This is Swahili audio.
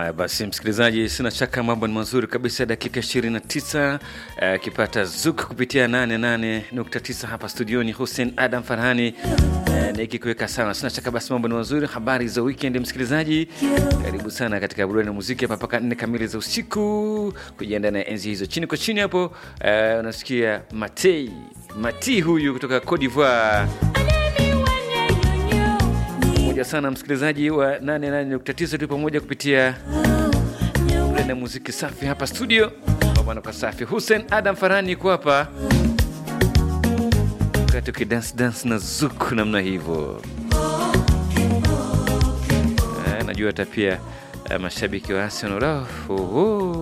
Haya basi, msikilizaji, sina shaka mambo ni mazuri kabisa. Dakika 29 akipata uh, zuk kupitia 88.9 hapa studioni, Hussein Adam Farhani uh, nikikuweka sawa. Sina shaka basi mambo ni mazuri. Habari za weekend, msikilizaji, karibu sana katika burudani na muziki hapa mpaka nne kamili za usiku, kujiandaa na enzi hizo. Chini kwa chini hapo uh, unasikia Matei Mati huyu kutoka Cote d'Ivoire pamoja sana msikilizaji wa 88.9 tu pamoja kupitia na muziki safi hapa studio bwana kwa safi. Hussein Adam Farani yuko hapa wakati ukidance dance na zuku namna hivyo. Eh, najua hata pia eh, mashabiki wa Arsenal oh, oh, oh.